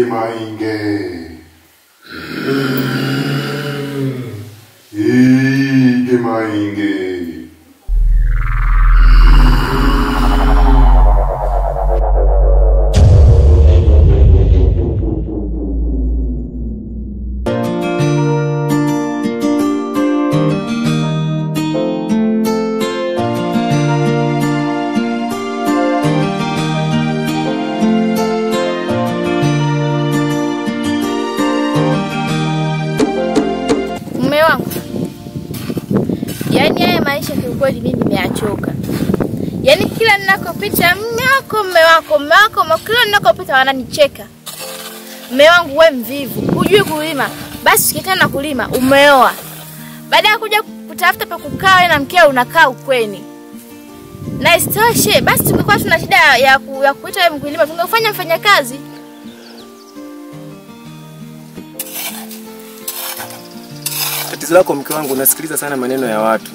mainge. Ige mainge. Mume wangu, yaani haya maisha kiukweli mimi nimeyachoka. Yaani kila ninakopita mume wako, mume wako, mume wako, mume wako, kila ninakopita wananicheka. Mume wangu we mvivu, hujui kulima, basi ukitaka na kulima umeoa. Baada ya kuja kutafuta pa kukaa wewe na mkeo unakaa ukweni. Na isitoshe basi tungekuwa tuna shida ya, ku, ya kuita wewe mkulima, tungefanya mfanyakazi. Tatizo lako mke wangu, unasikiliza sana maneno ya watu,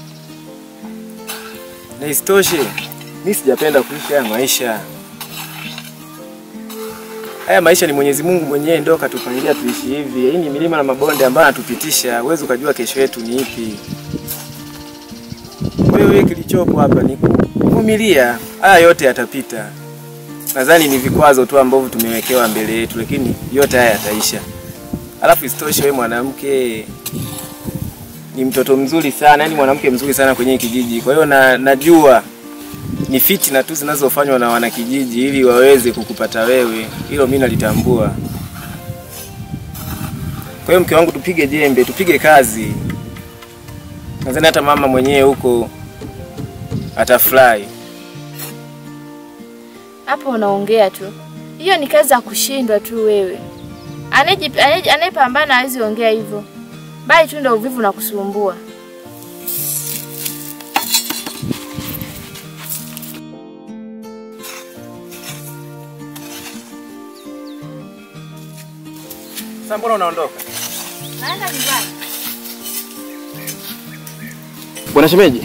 na isitoshe mi sijapenda kuishi haya maisha. Haya maisha ni Mwenyezi Mungu mwenyewe ndio katupangilia tuishi hivi. Hii ni milima na mabonde ambayo anatupitisha, huwezi ukajua kesho yetu ni ipi. Kwa hiyo wewe kilichopo hapa ni kuvumilia, haya yote yatapita. Nadhani ni vikwazo tu ambavyo tumewekewa mbele yetu, lakini yote haya yataisha. Alafu isitoshe wewe mwanamke ni mtoto mzuri sana, yani mwanamke mzuri sana kwenye hii kijiji. Kwa hiyo na, najua ni fitina tu zinazofanywa na wanakijiji ili waweze kukupata wewe. Hilo mimi nalitambua. Kwa hiyo mke wangu, tupige jembe, tupige kazi. Nadhani hata mama mwenyewe huko atafurahi. Hapo unaongea tu, hiyo ni kazi ya kushindwa tu wewe. Anayeji- anaye- Anayepambana hawezi ongea hivyo, bali tu ndio uvivu na kusumbua. Sasa mbona unaondoka? Naenda nyumbani. Bwana shemeji.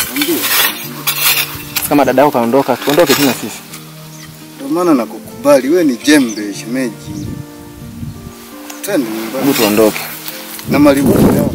Kama dada yako kaondoka, tuondoke tena sisi. Ndio maana nakukubali, we ni jembe shemeji. Twende Hebu nyumbani tuondoke. na malibumu yao.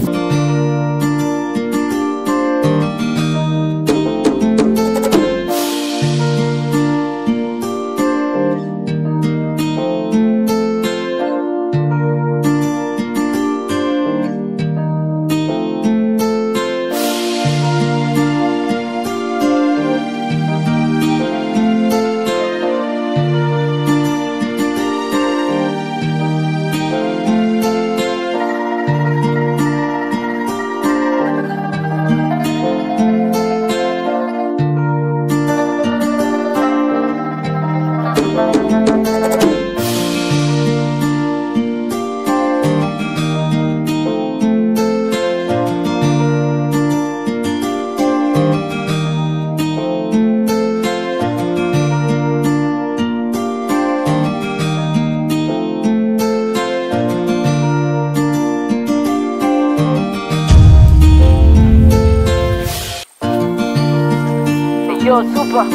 Yo, super.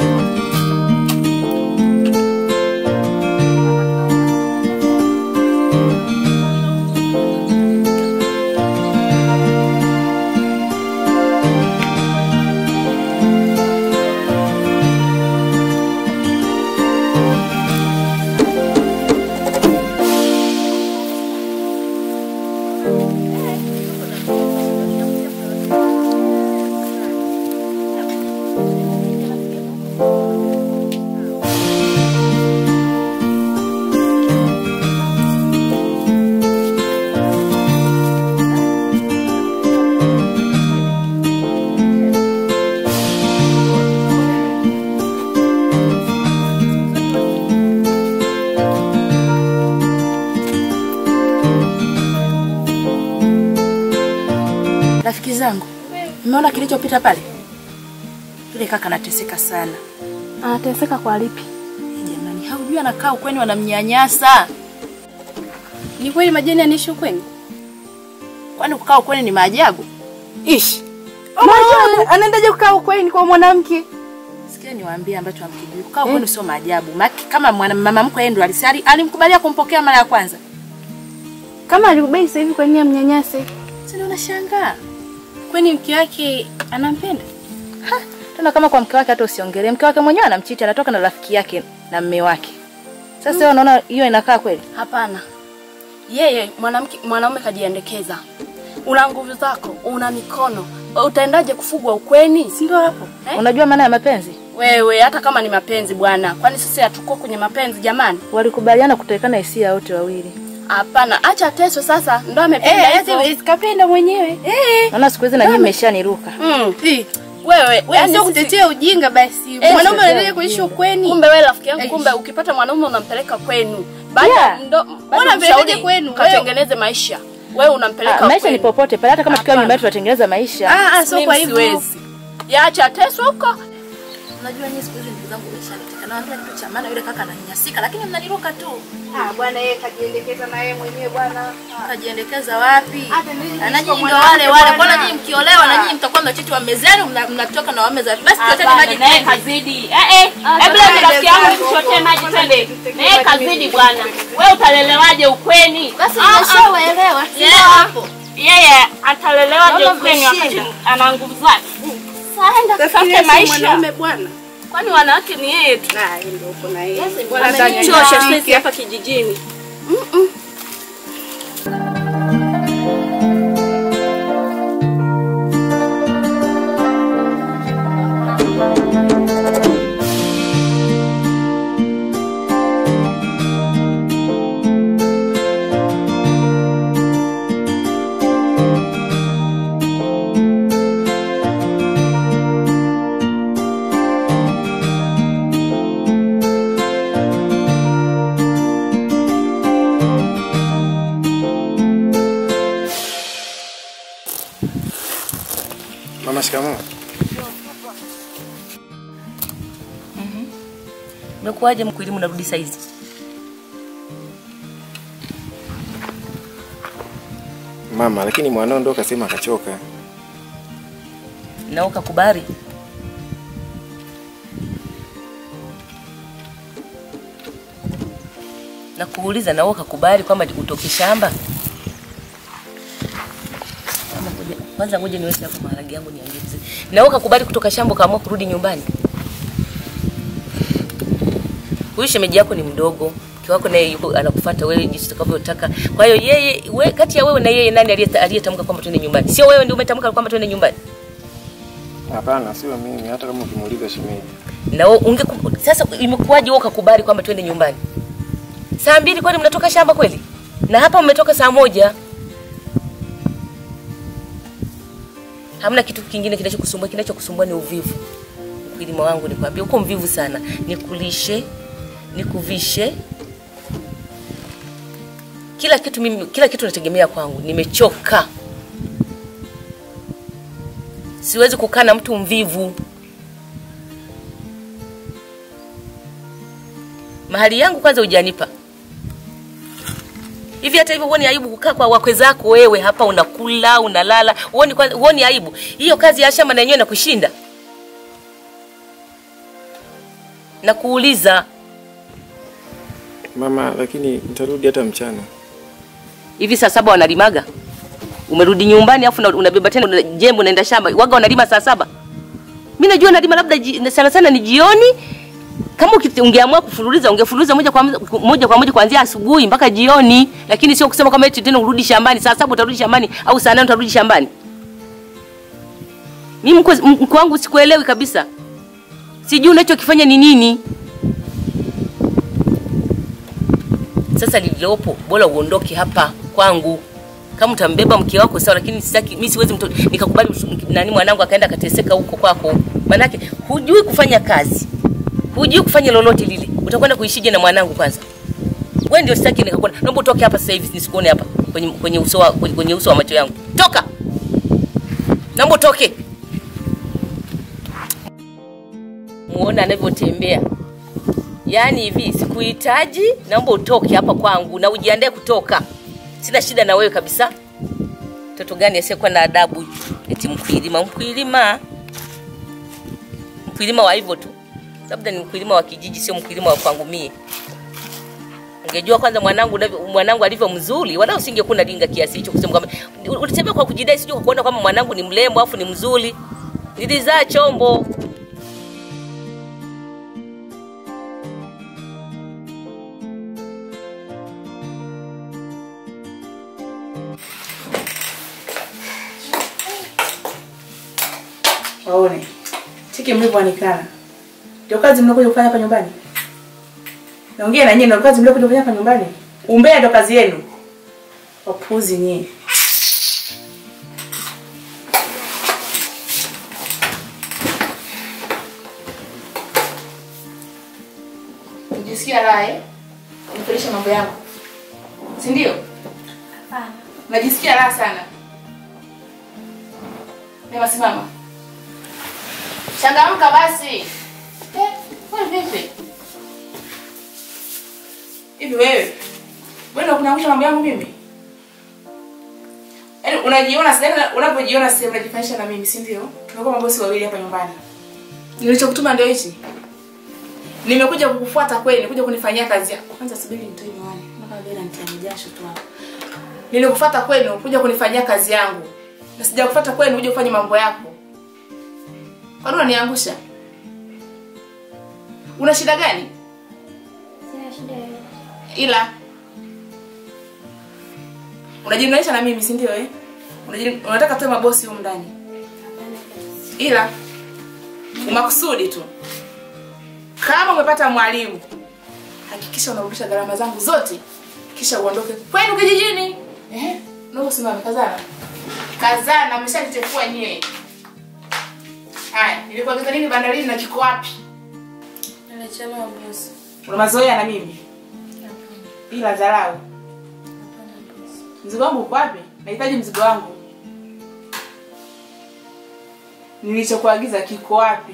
Rafiki zangu, mmeona kilichopita pale? Yule kaka anateseka sana. Anateseka kwa lipi? Jamani, haujui anakaa ukweni wanamnyanyasa. Ni kweli majani anaishi ukweni? Kwani kukaa ukweni ni maajabu? Ish. Majani anaendaje kukaa ukweni kwa mwanamke? Sikia niwaambie ambacho hamkijui. Kukaa kwenu sio maajabu. Maki kama mwana mama mkwe yeye ndo alisali alimkubalia kumpokea mara ya kwanza. Kama alikubali sasa hivi kwa nini amnyanyase? Sasa unashangaa. Kwani mke wake anampenda? Tena kama kwa mke wake hata usiongelee. Mke wake mwenyewe anamchiti, anatoka na rafiki yake na mme wake. Sasa wewe unaona hiyo inakaa kweli? Hapana, yeye mwanamke mwanaume kajiendekeza. Una nguvu zako, una mikono, utaendaje kufugwa ukweni? Si ndio hapo eh? Unajua maana ya mapenzi? Wewe hata kama ni mapenzi bwana, kwani sisi hatuko kwenye mapenzi jamani? Walikubaliana kutowekana hisia wote wawili. Hapana, acha Teso sasa, ndo amependa hivyo. Eh, kapenda mwenyewe. Eh. Naona siku hizi na nyinyi mmeshaniruka. Mm. Eh. Wewe, Wewe yani sio sisi- kutetea ujinga basi. Eh, Mwanaume sio anaendelea kuishi ukweni. Kumbe wewe rafiki yangu, Eish. kumbe ukipata mwanaume unampeleka kwenu. Baada Yeah. ndo Mbona baada mpeleke mshauri kwenu? katengeneze maisha. Wewe unampeleka Ah, maisha ni kwenu. popote pale, hata kama tukiwa Hapana. nyumbani tunatengeneza maisha. Ah, ah, sio Mimi kwa hivyo. siwezi. Yaacha Teso huko. Unajua nyinyi siku hizi ndugu zangu umeshaniteka. Naambia kitu cha maana yule kaka ananyanyasika lakini mnaniruka tu. Ah, bwana yeye kajiendekeza na yeye mwenyewe bwana. Kajiendekeza wapi? Hata mimi Na nyinyi niko ndo mwanamke wale wale. bwana. Mbona nyinyi mkiolewa na nyinyi mtakuwa mnachiti wa mezani mna- mnatoka na wame za basi tuachane maji naye twende. kazidi. Eh eh, hebu leo rafiki yangu nikuchotee maji twende. Naye kazidi bwana. Wewe utalelewaje ukweni? Basi Ah, ah. nimeshawaelewa. Sio Yeah. hapo. Yeye atalelewaje Naona ukweni wakati mmeshinda. ana nguvu zake? Saenda tutafute maisha. bwana. Kwani wanawake ni yeye tu. Na ndio uko na yeye. Wananichosha sisi hapa kijijini. Mama, shikamoo. Umekuwaje mkwilimu narudi saizi? Mama, lakini mwanao ndo kasema akachoka. Na ukakubali? Na kuuliza na wewe ukakubali kwamba utoke shamba? Ama ngoja- Kwanza ngoja niweke hapo maharage yangu niangeze. Na wewe ukakubali kutoka shamba ukaamua kurudi nyumbani? Huyu shemeji yako ni mdogo. Mke wako naye yuko anakufuata wewe jinsi utakavyotaka. Kwa hiyo yeye we, kati ya wewe na yeye nani aliye- aliyetamka kwamba twende nyumbani? Sio wewe ndio umetamka kwamba twende nyumbani? Hapana, sio mimi, hata kama ukimuuliza shemeji. na wewe unge sasa imekuwaje wewe ukakubali kwamba twende nyumbani saa mbili kwani mnatoka shamba kweli na hapa mmetoka saa moja hamna kitu kingine kinachokusumbua kinachokusumbua ni uvivu ukulima wangu nikwambia uko mvivu sana nikulishe nikuvishe kila kitu mimi kila kitu nategemea kwangu nimechoka siwezi kukaa na mtu mvivu mahali yangu kwanza hujanipa hivi hata hivyo huoni aibu kukaa kwa wakwe zako wewe hapa unakula unalala huoni kwanza- huoni aibu hiyo kazi ya shamba na yenyewe nakushinda na kuuliza Mama, lakini nitarudi hata mchana. hivi saa saba wanalimaga umerudi nyumbani afu una- unabeba tena una- jembe unaenda shamba waga wanalima saa saba mi najua nalima labda ji- sana sana ni jioni kama uki- ungeamua kufululiza ungefululiza moja kwa moja- moja kwa moja kuanzia asubuhi mpaka jioni lakini sio kusema kwamba eti tena urudi shambani saa saba utarudi shambani au saa nane utarudi shambani mimi mkwe mkwe wangu sikuelewi kabisa sijui unachokifanya ni nini sasa lililopo bora uondoke hapa kwangu kama utambeba mke wako sawa lakini sitaki mimi siwezi mto, nikakubali mtu- nani mwanangu akaenda akateseka huko kwako manake hujui kufanya kazi hujui kufanya lolote lile utakwenda kuishije na mwanangu kwanza wewe ndio sitaki nikakuona naomba utoke hapa sasa hivi nisikuone hapa kwenye kwenye uso wa kwenye, kwenye uso wa macho yangu toka naomba utoke muone anavyotembea yaani hivi sikuhitaji naomba utoke hapa kwangu na ujiandae kutoka sina shida na wewe kabisa mtoto gani asiyekuwa na adabu eti mkwilima mkwilima mkwilima wa hivyo tu labda ni mkulima wa kijiji, sio mkulima wa kwangu mie. Ungejua kwanza mwanangu unavyo- mwanangu alivyo mzuri, wala usingekuwa unalinga kiasi hicho kusema kwamba ulisema kwa kujidai, sijui kwa kuona kwamba mwanangu ni mrembo afu ni mzuri. Nilizaa chombo. Waone chiki mlivyoanikana, ndio kazi mnakuja kufanya hapa nyumbani. Naongea na nyinyi, ndio kazi mliokuja kufanya hapa nyumbani. Umbea ndio kazi yenu. Wapuzi nyinyi. Unajisikia raha eh? Nifundisha mambo yangu. Si ndio? Hapana. Najisikia raha sana. Nema simama. Changamka basi. Eh, wewe vipi? Hivi wewe? Wewe ndio kunaangusha mambo yangu mimi? Yaani unajiona sasa unapojiona sasa unajifanisha na mimi, si ndio? Tunakuwa mabosi wawili hapa nyumbani. Nilichokutuma ndio hichi. Nimekuja kukufuata kweli, nikuja kunifanyia kazi yako. Kwanza subiri nitoe miwani. Mpaka vile nitia jasho tu hapa. Nilikufuata kwenu kuja kunifanyia kazi yangu. Na sijakufuata kwenu uje ufanye mambo yako. Kwa nini unaniangusha? Una shida gani? Sina shida yoyote. Ila unajilinganisha na mimi, si ndio eh? Unajili- Unataka tuwe mabosi humu ndani. Ila umakusudi tu. Kama umepata mwalimu, hakikisha unarudisha gharama zangu zote, kisha uondoke kwenu kijijini. Eh? Ndio usimame kazana. Kazana, ameshanichefua nyie. Haya, nilikuagiza nini bandarini na kiko wapi? Nimechelewa bosi. Una mazoea na mimi? Ila dharau. Hapana bosi. Mzigo wangu uko wapi? Nahitaji mzigo wangu. Nilichokuagiza kiko wapi?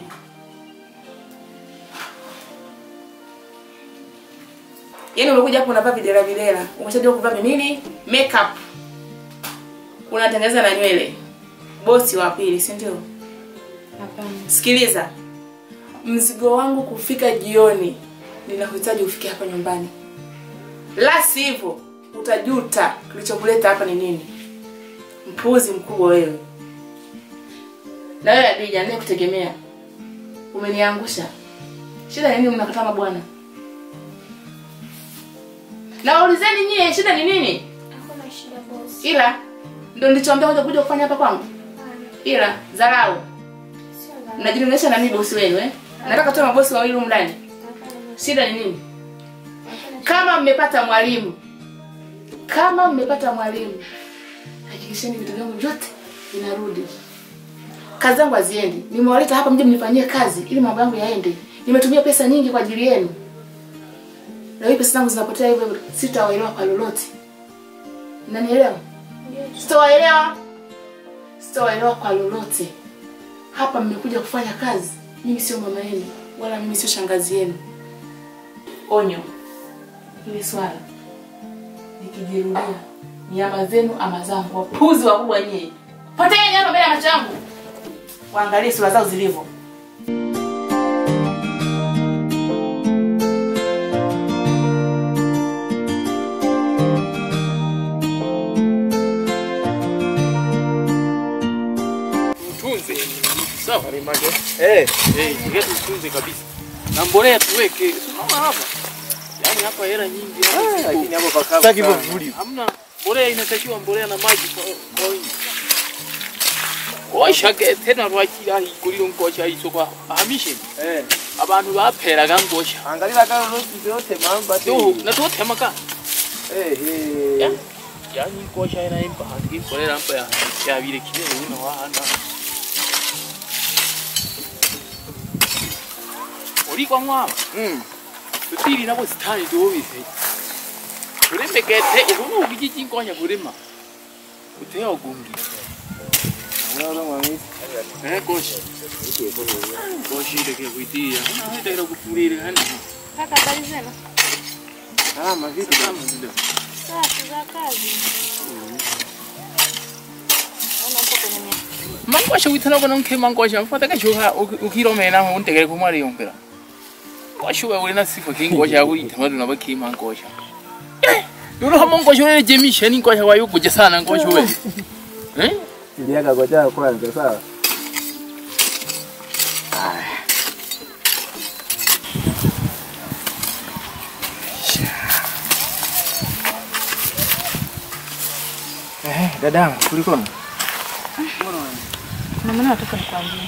Yaani umekuja hapo unavaa videra videra. Umeshajua kuvaa nini? Makeup. Unatengeneza na nywele. Bosi wa pili, si ndio? Hapana. Sikiliza. Mzigo wangu kufika jioni. Ninahitaji ufike hapa nyumbani. La sivyo utajuta kilichokuleta hapa ni nini. Mpuzi mkubwa wewe. Na wewe Adija, ndiye kutegemea. Umeniangusha. Shida ni nini mnakataa mabwana? Na waulizeni nyie shida ni nini? Hakuna shida bosi. Ila ndio nilichoambia kuja kuja kufanya hapa kwangu. Hapana. Ila dharau. Sio dharau. Mnajilinganisha na mimi bosi wenu eh? Nataka tuwe mabosi wawili humu ndani. Hapana bosi. Shida ni nini? Hapana. Kama mmepata mwalimu, kama mmepata mwalimu, hakikisheni vitu vyangu vyote vinarudi. Kazi zangu haziendi. Nimewaleta hapa mje mnifanyie kazi ili mambo yangu yaende. Nimetumia pesa nyingi kwa ajili yenu. Na hiyo pesa zangu zinapotea hivyo hivyo, sitawaelewa kwa lolote. Mnanielewa? Ndio. Sitawaelewa. Sitawaelewa kwa lolote. Hapa mmekuja kufanya kazi. Mimi sio mama yenu, wala mimi sio shangazi yenu. Onyo. Hili swala nikijirudia, nyama zenu ama zangu, wapuzi wakubwa nyie, poteeni hapa mbele ya macho yangu, waangalie sura zao zilivyo. Tunze. Sawa. Eh, Eh, ndio tutunze kabisa. Na mbolea tuweke. Unaona hapa? Yaani hapa hela nyingi. ah, lakini hapo pakavu. Sitaki sana. vivuli. Hamna mbolea inatakiwa mbolea na maji kwa kwa wingi. Oshage tena rwakira iguriro ngosha isoko ahamishe. Eh, Abantu baperaga ngosha. angalia kama rosi yote mamba Yo, tu. na tutemaka. Eh, Ya. eh. Yaani ngosha ina impa handi mbolea mpa ya ya bile kile una wahana. Uri kwa mwaba. Mm. tutiri nabo sitani tuwubise turemekete ubu ubiki cinkonya kurima uteo gungi Unaona mwamisi? eh goshi goshi deke kuitia na ndero kufurire hani Kaka habari zenu? Ah, mavipi? kama ndio Safi za kazi. Naona mpo kwenye mia. mangosha witana bona nke mangosha mfata ka shuha ukiromena ho ndegere kumari yompera ngosha wewe na sifa kingosha yako itamadu na baki ma ngosha Yule kama ngosha wewe jemisha ni ngosha wayo kuja sana ngosha wewe eh Iliaga ngoja kwanza sawa. Eh, dadangu, kulikoni? Na maana nataka nikwambie.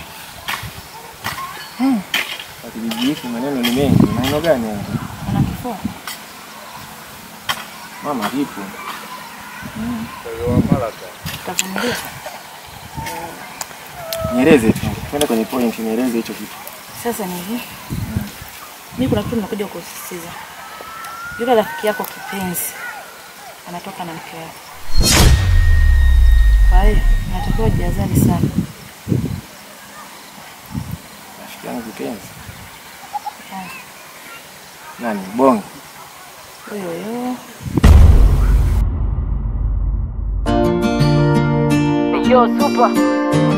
Kijiji hiki maneno ni mengi. Maneno gani haya? Ana kifua. Mama vipi? Utavumilia. Nieleze tu. Twende kwenye point, nieleze hicho kitu. Sasa ni hivi. Mimi kuna kitu nimekuja kusisitiza. Yule rafiki yako kipenzi anatoka na mke wake. Kwa hiyo natakiwa jihadhari sana. Rafiki yangu kipenzi. Ah. Nani? Bonge. Huyo huyo. Yo, super.